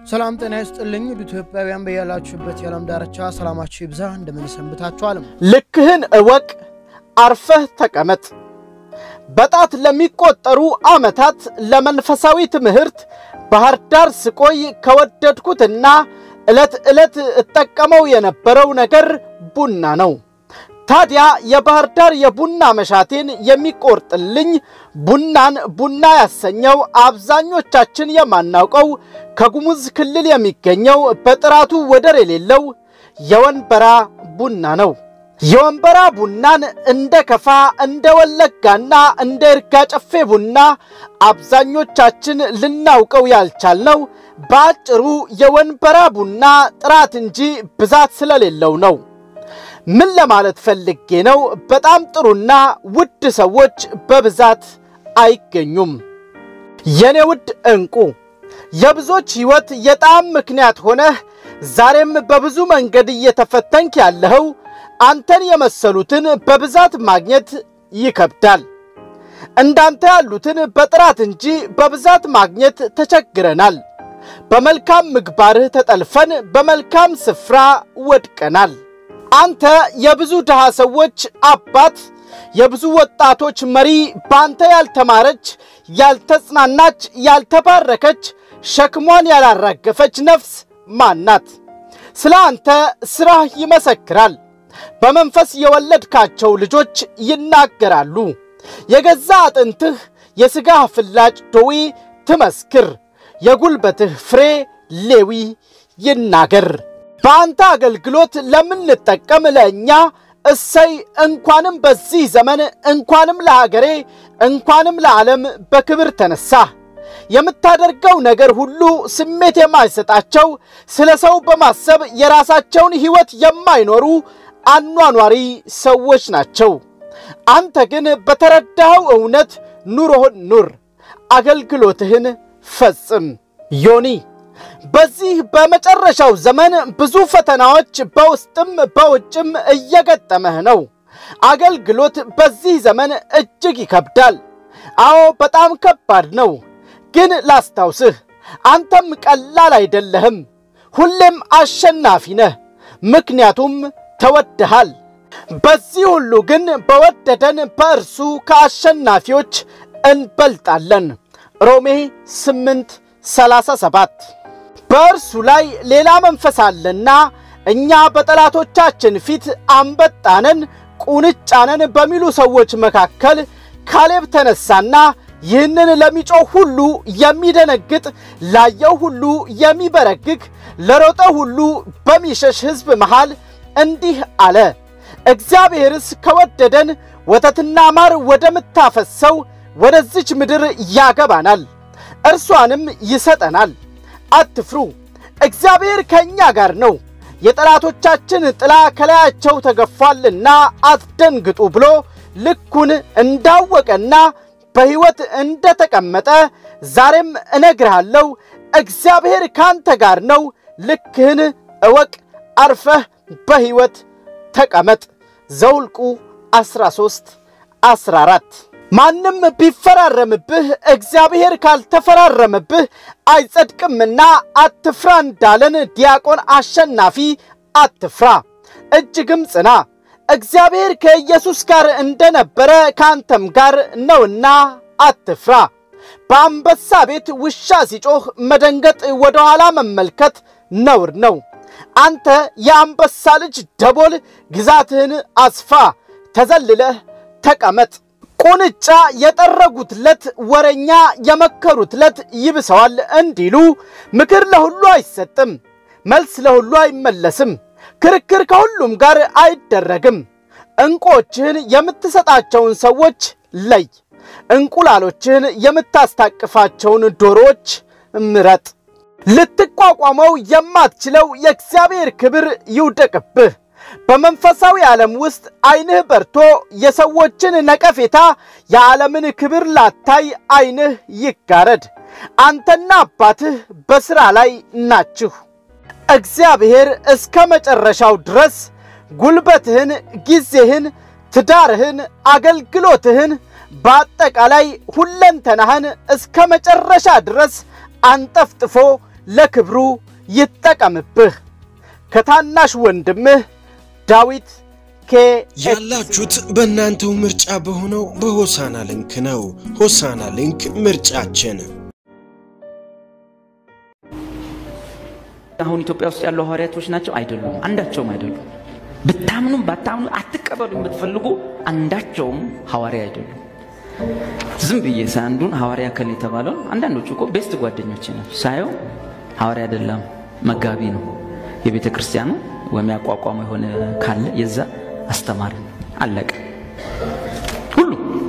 ሰላም ጤና ይስጥልኝ ውድ ኢትዮጵያውያን በያላችሁበት የዓለም ዳርቻ ሰላማችሁ ይብዛ። እንደምን ሰንብታችኋል? ልክህን እወቅ፣ አርፈህ ተቀመጥ። በጣት ለሚቆጠሩ ዓመታት ለመንፈሳዊ ትምህርት ባህር ዳር ስቆይ ከወደድኩትና ዕለት ዕለት እጠቀመው የነበረው ነገር ቡና ነው። ታዲያ የባህር ዳር የቡና መሻቴን የሚቆርጥልኝ ቡናን ቡና ያሰኘው አብዛኞቻችን የማናውቀው ከጉሙዝ ክልል የሚገኘው በጥራቱ ወደር የሌለው የወንበራ ቡና ነው። የወንበራ ቡናን እንደ ከፋ፣ እንደ ወለጋና እንደ ይርጋ ጨፌ ቡና አብዛኞቻችን ልናውቀው ያልቻልነው በአጭሩ የወንበራ ቡና ጥራት እንጂ ብዛት ስለሌለው ነው። ምን ለማለት ፈልጌ ነው? በጣም ጥሩና ውድ ሰዎች በብዛት አይገኙም። የኔ ውድ ዕንቁ የብዙዎች ሕይወት የጣዕም ምክንያት ሆነህ ዛሬም በብዙ መንገድ እየተፈተንክ ያለኸው አንተን የመሰሉትን በብዛት ማግኘት ይከብዳል። እንዳንተ ያሉትን በጥራት እንጂ በብዛት ማግኘት ተቸግረናል። በመልካም ምግባርህ ተጠልፈን በመልካም ስፍራ ወድቀናል። አንተ የብዙ ድሃ ሰዎች አባት፣ የብዙ ወጣቶች መሪ፣ በአንተ ያልተማረች፣ ያልተጽናናች፣ ያልተባረከች፣ ሸክሟን ያላራገፈች ነፍስ ማናት? ስለ አንተ ሥራህ ይመሰክራል። በመንፈስ የወለድካቸው ልጆች ይናገራሉ። የገዛ አጥንትህ የሥጋህ ፍላጭ ዶዊ ትመስክር፣ የጉልበትህ ፍሬ ሌዊ ይናገር። በአንተ አገልግሎት ለምንጠቀም ለእኛ እሰይ እንኳንም በዚህ ዘመን እንኳንም ለሀገሬ እንኳንም ለዓለም በክብር ተነሳህ። የምታደርገው ነገር ሁሉ ስሜት የማይሰጣቸው ስለ ሰው በማሰብ የራሳቸውን ሕይወት የማይኖሩ አኗኗሪ ሰዎች ናቸው። አንተ ግን በተረዳኸው እውነት ኑሮህን ኑር፣ አገልግሎትህን ፈጽም። ዮኒ በዚህ በመጨረሻው ዘመን ብዙ ፈተናዎች በውስጥም በውጭም እየገጠመህ ነው። አገልግሎት በዚህ ዘመን እጅግ ይከብዳል። አዎ በጣም ከባድ ነው። ግን ላስታውስህ፣ አንተም ቀላል አይደለህም። ሁሌም አሸናፊ ነህ፣ ምክንያቱም ተወድሃል። በዚህ ሁሉ ግን በወደደን በእርሱ ከአሸናፊዎች እንበልጣለን። ሮሜ 8 37 በእርሱ ላይ ሌላ መንፈስ አለና እኛ በጠላቶቻችን ፊት አንበጣነን ቁንጫነን በሚሉ ሰዎች መካከል ካሌብ ተነሳና ይህንን ለሚጮህ ሁሉ የሚደነግጥ ላየው ሁሉ የሚበረግግ ለሮጠ ሁሉ በሚሸሽ ሕዝብ መሃል እንዲህ አለ። እግዚአብሔርስ ከወደደን ወተትና ማር ወደምታፈሰው ወደዚች ምድር ያገባናል፣ እርሷንም ይሰጠናል። አትፍሩ፣ እግዚአብሔር ከእኛ ጋር ነው። የጠላቶቻችን ጥላ ከላያቸው ተገፏልና አትደንግጡ ብሎ ልኩን እንዳወቀና በሕይወት እንደተቀመጠ ዛሬም እነግርሃለሁ፣ እግዚአብሔር ካንተ ጋር ነው። ልክህን እወቅ፣ አርፈህ በሕይወት ተቀመጥ። ዘውልቁ 13 14 ማንም ቢፈራረምብህ እግዚአብሔር ካልተፈራረምብህ አይጸድቅምና አትፍራ እንዳለን ዲያቆን አሸናፊ አትፍራ፣ እጅግም ጽና። እግዚአብሔር ከኢየሱስ ጋር እንደነበረ ከአንተም ጋር ነውና አትፍራ። በአንበሳ ቤት ውሻ ሲጮኽ መደንገጥ፣ ወደ ኋላ መመልከት ነውር ነው። አንተ የአንበሳ ልጅ ደቦል ግዛትህን አስፋ፣ ተዘልለህ ተቀመጥ። ቁንጫ የጠረጉት ለት ወረኛ የመከሩት ለት ይብሰዋል እንዲሉ ምክር ለሁሉ አይሰጥም፣ መልስ ለሁሉ አይመለስም፣ ክርክር ከሁሉም ጋር አይደረግም። ዕንቁዎችህን የምትሰጣቸውን ሰዎች ለይ፣ እንቁላሎችህን የምታስታቅፋቸውን ዶሮዎች ምረጥ። ልትቋቋመው የማትችለው የእግዚአብሔር ክብር ይውደቅብህ። በመንፈሳዊ ዓለም ውስጥ ዐይንህ በርቶ የሰዎችን ነቀፌታ፣ የዓለምን ክብር ላታይ ዐይንህ ይጋረድ። አንተና አባትህ በሥራ ላይ ናችሁ። እግዚአብሔር እስከ መጨረሻው ድረስ ጉልበትህን፣ ጊዜህን፣ ትዳርህን፣ አገልግሎትህን በአጠቃላይ ሁለንተናህን እስከ መጨረሻ ድረስ አንጠፍጥፎ ለክብሩ ይጠቀምብህ። ከታናሽ ወንድምህ ዳዊት ኬ ያላችሁት በእናንተው ምርጫ በሆነው በሆሳና ሊንክ ነው። ሆሳና ሊንክ ምርጫችን። አሁን ኢትዮጵያ ውስጥ ያሉ ሐዋርያቶች ናቸው? አይደሉም። አንዳቸውም አይደሉም። ብታምኑም ባታምኑ አትቀበሉ የምትፈልጉ አንዳቸውም ሐዋርያ አይደሉም። ዝም ብዬ አንዱን ሐዋርያ ከል የተባለው አንዳንዶቹ እኮ ቤስት ጓደኞች ናቸው። ሳየው ሐዋርያ አይደለም መጋቢ ነው። የቤተ ክርስቲያኑ ወይም ያቋቋመ የሆነ ካለ የዛ አስተማሪ ነው። አለቀ። ሁሉ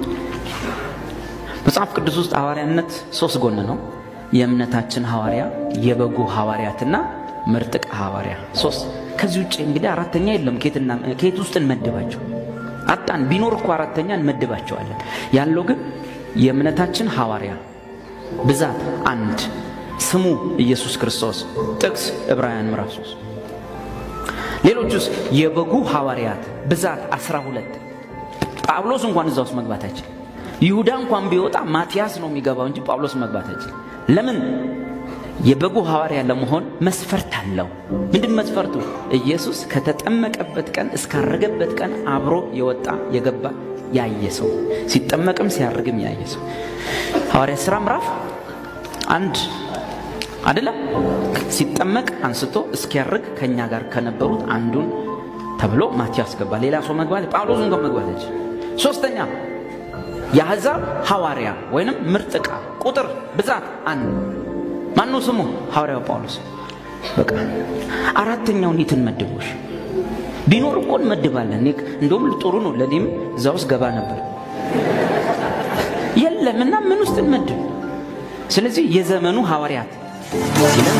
መጽሐፍ ቅዱስ ውስጥ ሐዋርያነት ሶስት ጎን ነው። የእምነታችን ሐዋርያ፣ የበጉ ሐዋርያትና ምርጥቅ ሐዋርያ ሶስት። ከዚህ ውጭ እንግዲህ አራተኛ የለም። ከየት ውስጥ እንመድባቸው? አጣን። ቢኖር እኮ አራተኛ እንመድባቸዋለን። ያለው ግን የእምነታችን ሐዋርያ ብዛት አንድ፣ ስሙ ኢየሱስ ክርስቶስ፣ ጥቅስ ዕብራውያን ምዕራፍ 3 ሌሎቹስ የበጉ ሐዋርያት ብዛት አስራ ሁለት ጳውሎስ እንኳን እዛ ውስጥ መግባት አይችል። ይሁዳ እንኳን ቢወጣ ማቲያስ ነው የሚገባው እንጂ ጳውሎስ መግባት አይችል። ለምን? የበጉ ሐዋርያ ለመሆን መስፈርት አለው። ምንድን መስፈርቱ? ኢየሱስ ከተጠመቀበት ቀን እስካረገበት ቀን አብሮ የወጣ የገባ ያየ ሰው፣ ሲጠመቅም ሲያርግም ያየ ሰው። ሐዋርያ ሥራ ምዕራፍ አንድ አይደለም ሲጠመቅ አንስቶ እስኪያርግ ከእኛ ጋር ከነበሩት አንዱን ተብሎ ማቲያስ ገባ። ሌላ ሰው መግባት ጳውሎስ እንኳን መግባት አይችል። ሶስተኛ የአሕዛብ ሐዋርያ ወይንም ምርጥ ዕቃ ቁጥር ብዛት አንድ ማነው ስሙ? ሐዋርያው ጳውሎስ። በቃ አራተኛውን የትን መድቦሽ ቢኖር እኮ እንመድባለን። እንደውም ጥሩ ነው። ለእኔም እዛ ውስጥ ገባ ነበር። የለም እና ምን ውስጥ እንመድብ? ስለዚህ የዘመኑ ሐዋርያት ይለን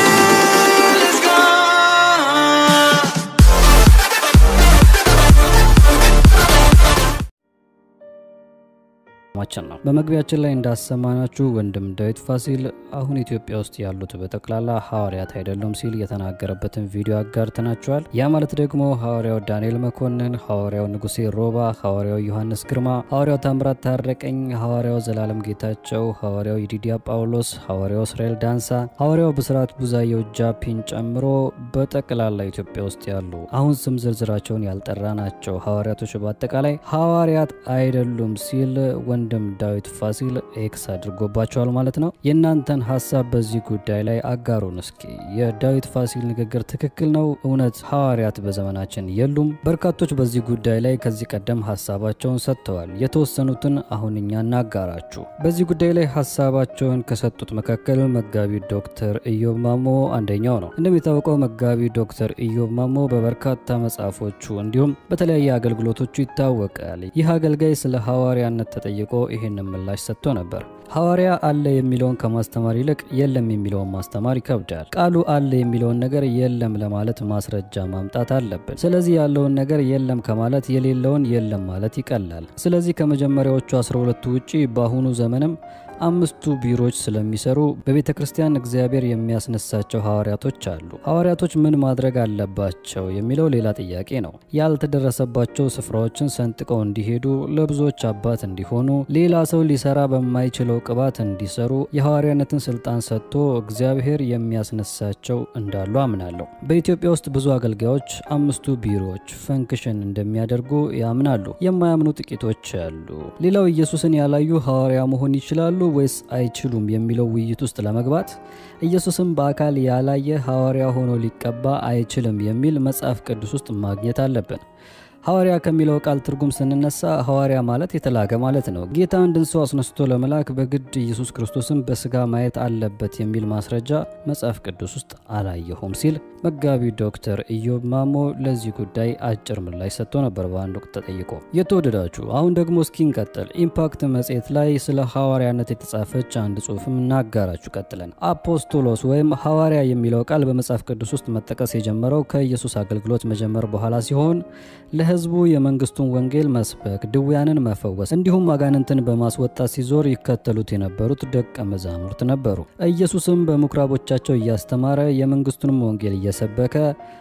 ማችን ነው። በመግቢያችን ላይ እንዳሰማናችሁ ወንድም ዳዊት ፋሲል አሁን ኢትዮጵያ ውስጥ ያሉት በጠቅላላ ሐዋርያት አይደሉም ሲል የተናገረበትን ቪዲዮ አጋርተናችኋል። ያ ማለት ደግሞ ሐዋርያው ዳንኤል መኮንን፣ ሐዋርያው ንጉሴ ሮባ፣ ሐዋርያው ዮሐንስ ግርማ፣ ሐዋርያው ታምራት ታረቀኝ፣ ሐዋርያው ዘላለም ጌታቸው፣ ሐዋርያው ይዲዲያ ጳውሎስ፣ ሐዋርያው እስራኤል ዳንሳ፣ ሐዋርያው ብስራት ቡዛየው ጃፒን ጨምሮ በጠቅላላ ኢትዮጵያ ውስጥ ያሉ አሁን ስም ዝርዝራቸውን ያልጠራ ናቸው ሐዋርያቶች በአጠቃላይ ሐዋርያት አይደሉም ሲል ወንድም ዳዊት ፋሲል ኤክስ አድርጎባቸዋል ማለት ነው። የእናንተን ሀሳብ በዚህ ጉዳይ ላይ አጋሩን እስኪ። የዳዊት ፋሲል ንግግር ትክክል ነው? እውነት ሐዋርያት በዘመናችን የሉም? በርካቶች በዚህ ጉዳይ ላይ ከዚህ ቀደም ሀሳባቸውን ሰጥተዋል። የተወሰኑትን አሁን እኛ እናጋራችሁ። በዚህ ጉዳይ ላይ ሀሳባቸውን ከሰጡት መካከል መጋቢ ዶክተር ኢዮብ ማሞ አንደኛው ነው። እንደሚታወቀው መጋቢ ዶክተር ኢዮብ ማሞ በበርካታ መጽሐፎቹ እንዲሁም በተለያየ አገልግሎቶቹ ይታወቃል። ይህ አገልጋይ ስለ ሐዋርያነት ተጠይቆ ይህንን ምላሽ ሰጥቶ ነበር። ሐዋርያ አለ የሚለውን ከማስተማር ይልቅ የለም የሚለውን ማስተማር ይከብዳል። ቃሉ አለ የሚለውን ነገር የለም ለማለት ማስረጃ ማምጣት አለብን። ስለዚህ ያለውን ነገር የለም ከማለት የሌለውን የለም ማለት ይቀላል። ስለዚህ ከመጀመሪያዎቹ 12ቱ ውጪ በአሁኑ ዘመንም አምስቱ ቢሮዎች ስለሚሰሩ በቤተ ክርስቲያን እግዚአብሔር የሚያስነሳቸው ሐዋርያቶች አሉ። ሐዋርያቶች ምን ማድረግ አለባቸው የሚለው ሌላ ጥያቄ ነው። ያልተደረሰባቸው ስፍራዎችን ሰንጥቀው እንዲሄዱ፣ ለብዙዎች አባት እንዲሆኑ፣ ሌላ ሰው ሊሰራ በማይችለው ቅባት እንዲሰሩ የሐዋርያነትን ስልጣን ሰጥቶ እግዚአብሔር የሚያስነሳቸው እንዳሉ አምናለሁ። በኢትዮጵያ ውስጥ ብዙ አገልጋዮች አምስቱ ቢሮዎች ፈንክሽን እንደሚያደርጉ ያምናሉ። የማያምኑ ጥቂቶች አሉ። ሌላው ኢየሱስን ያላዩ ሐዋርያ መሆን ይችላሉ ወይስ አይችሉም የሚለው ውይይት ውስጥ ለመግባት ኢየሱስም በአካል ያላየ ሐዋርያ ሆኖ ሊቀባ አይችልም የሚል መጽሐፍ ቅዱስ ውስጥ ማግኘት አለብን። ሐዋርያ ከሚለው ቃል ትርጉም ስንነሳ ሐዋርያ ማለት የተላከ ማለት ነው። ጌታ አንድን ሰው አስነስቶ ለመላክ በግድ ኢየሱስ ክርስቶስን በስጋ ማየት አለበት የሚል ማስረጃ መጽሐፍ ቅዱስ ውስጥ አላየሁም ሲል መጋቢ ዶክተር ኢዮብ ማሞ ለዚህ ጉዳይ አጭር ምላሽ ሰጥቶ ነበር በአንድ ወቅት ተጠይቆ። የተወደዳችሁ አሁን ደግሞ እስኪ እንቀጥል። ኢምፓክት መጽሔት ላይ ስለ ሐዋርያነት የተጻፈች አንድ ጽሑፍም እናጋራችሁ ቀጥለን። አፖስቶሎስ ወይም ሐዋርያ የሚለው ቃል በመጽሐፍ ቅዱስ ውስጥ መጠቀስ የጀመረው ከኢየሱስ አገልግሎት መጀመር በኋላ ሲሆን ለሕዝቡ የመንግስቱን ወንጌል መስበክ፣ ድውያንን መፈወስ እንዲሁም አጋንንትን በማስወጣት ሲዞር ይከተሉት የነበሩት ደቀ መዛሙርት ነበሩ። ኢየሱስም በምኩራቦቻቸው እያስተማረ የመንግስቱንም ወንጌል እየሰበከ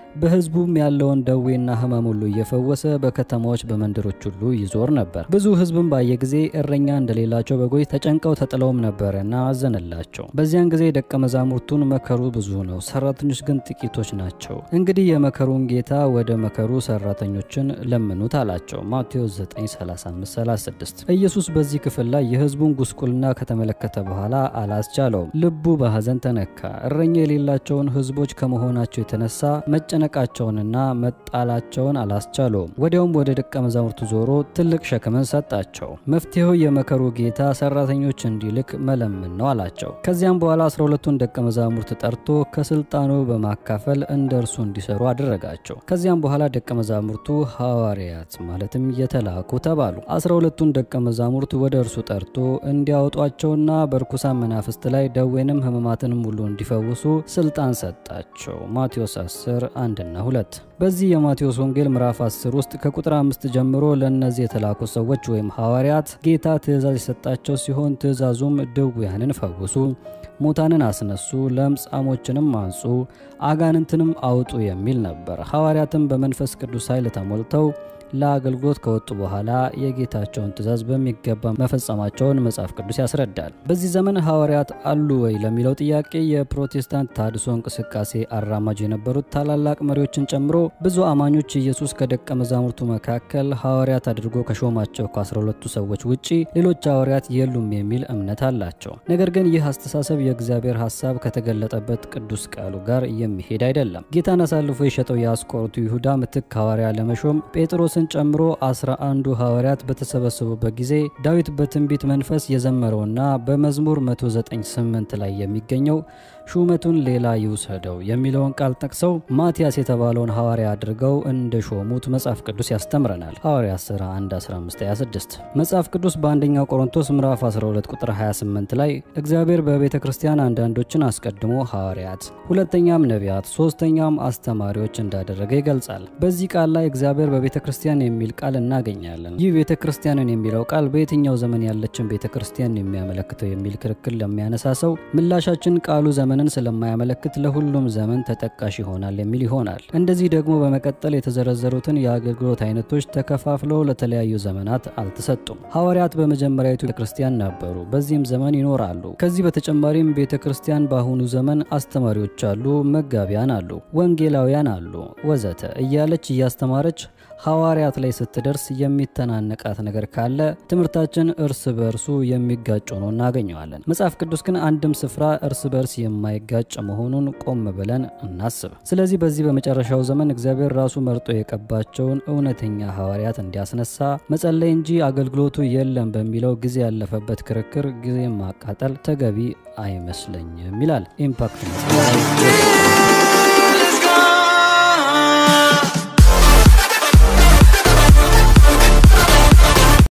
በሕዝቡም ያለውን ደዌና ሕመም ሁሉ እየፈወሰ በከተማዎች በመንደሮች ሁሉ ይዞር ነበር። ብዙ ሕዝብም ባየ ጊዜ እረኛ እንደሌላቸው በጎች ተጨንቀው ተጥለውም ነበርና አዘነላቸው። በዚያን ጊዜ ደቀ መዛሙርቱን መከሩ ብዙ ነው፣ ሰራተኞች ግን ጥቂቶች ናቸው። እንግዲህ የመከሩን ጌታ ወደ መከሩ ሰራተኞችን ለምኑት አላቸው። ማቴዎስ 9:35-36 ኢየሱስ በዚህ ክፍል ላይ የሕዝቡን ጉስቁልና ከተመለከተ በኋላ አላስቻለውም። ልቡ በሐዘን ተነካ። እረኛ የሌላቸውን ሕዝቦች ከመሆናቸው የተነሳ መጨነቃቸውንና መጣላቸውን አላስቻለውም። ወዲያውም ወደ ደቀ መዛሙርቱ ዞሮ ትልቅ ሸክምን ሰጣቸው። መፍትሄው የመከሩ ጌታ ሰራተኞች እንዲልክ መለመን ነው አላቸው። ከዚያም በኋላ 12ቱን ደቀ መዛሙርት ጠርቶ ከስልጣኑ በማካፈል እንደ እርሱ እንዲሰሩ አደረጋቸው። ከዚያም በኋላ ደቀ መዛሙርቱ ሐዋርያት ማለትም የተላኩ ተባሉ። 12ቱን ደቀ መዛሙርት ወደ እርሱ ጠርቶ እንዲያወጧቸውና በርኩሳን መናፍስት ላይ ደዌንም ሕማማትንም ሁሉ እንዲፈውሱ ስልጣን ሰጣቸው። ማቴዎስ 10 1ና 2 በዚህ የማቴዎስ ወንጌል ምዕራፍ 10 ውስጥ ከቁጥር 5 ጀምሮ ለእነዚህ የተላኩ ሰዎች ወይም ሐዋርያት ጌታ ትእዛዝ የሰጣቸው ሲሆን ትእዛዙም ድውያንን ፈውሱ፣ ሙታንን አስነሱ፣ ለምጻሞችንም አንጹ፣ አጋንንትንም አውጡ የሚል ነበር። ሐዋርያትም በመንፈስ ቅዱስ ኃይል ተሞልተው ለአገልግሎት ከወጡ በኋላ የጌታቸውን ትእዛዝ በሚገባ መፈጸማቸውን መጽሐፍ ቅዱስ ያስረዳል። በዚህ ዘመን ሐዋርያት አሉ ወይ ለሚለው ጥያቄ የፕሮቴስታንት ታድሶ እንቅስቃሴ አራማጅ የነበሩት ታላላቅ መሪዎችን ጨምሮ ብዙ አማኞች ኢየሱስ ከደቀ መዛሙርቱ መካከል ሐዋርያት አድርጎ ከሾማቸው ከ12ቱ ሰዎች ውጪ ሌሎች ሐዋርያት የሉም የሚል እምነት አላቸው። ነገር ግን ይህ አስተሳሰብ የእግዚአብሔር ሐሳብ ከተገለጠበት ቅዱስ ቃሉ ጋር የሚሄድ አይደለም። ጌታን አሳልፎ የሸጠው የአስቆሮቱ ይሁዳ ምትክ ሐዋርያ ለመሾም ጴጥሮስ ን ጨምሮ አስራ አንዱ ሐዋርያት በተሰበሰቡበት ጊዜ ዳዊት በትንቢት መንፈስ የዘመረውና በመዝሙር 198 ላይ የሚገኘው ሹመቱን ሌላ ይውሰደው የሚለውን ቃል ጠቅሰው ማቲያስ የተባለውን ሐዋርያ አድርገው እንደ ሾሙት መጽሐፍ ቅዱስ ያስተምረናል። ሐዋርያ 11 15 26 መጽሐፍ ቅዱስ በአንደኛው ቆሮንቶስ ምዕራፍ 12 ቁጥር 28 ላይ እግዚአብሔር በቤተ ክርስቲያን አንዳንዶችን አስቀድሞ ሐዋርያት፣ ሁለተኛም ነቢያት፣ ሶስተኛም አስተማሪዎች እንዳደረገ ይገልጻል። በዚህ ቃል ላይ እግዚአብሔር በቤተ ክርስቲያን የሚል ቃል እናገኛለን። ይህ ቤተ ክርስቲያንን የሚለው ቃል በየትኛው ዘመን ያለችን ቤተ ክርስቲያን የሚያመለክተው የሚል ክርክር ለሚያነሳ ሰው ምላሻችን ቃሉ ዘመንን ስለማያመለክት ለሁሉም ዘመን ተጠቃሽ ይሆናል የሚል ይሆናል። እንደዚህ ደግሞ በመቀጠል የተዘረዘሩትን የአገልግሎት አይነቶች ተከፋፍለው ለተለያዩ ዘመናት አልተሰጡም። ሐዋርያት በመጀመሪያዊቱ ቤተ ክርስቲያን ነበሩ፣ በዚህም ዘመን ይኖራሉ። ከዚህ በተጨማሪም ቤተ ክርስቲያን በአሁኑ ዘመን አስተማሪዎች አሉ፣ መጋቢያን አሉ፣ ወንጌላውያን አሉ፣ ወዘተ እያለች እያስተማረች ሐዋርያት ላይ ስትደርስ የሚተናነቃት ነገር ካለ ትምህርታችን እርስ በእርሱ የሚጋጭ ሆኖ እናገኘዋለን። መጽሐፍ ቅዱስ ግን አንድም ስፍራ እርስ በርስ የማይጋጭ መሆኑን ቆም ብለን እናስብ። ስለዚህ በዚህ በመጨረሻው ዘመን እግዚአብሔር ራሱ መርጦ የቀባቸውን እውነተኛ ሐዋርያት እንዲያስነሳ መጸለይ እንጂ አገልግሎቱ የለም በሚለው ጊዜ ያለፈበት ክርክር ጊዜ ማቃጠል ተገቢ አይመስለኝም ይላል ኢምፓክት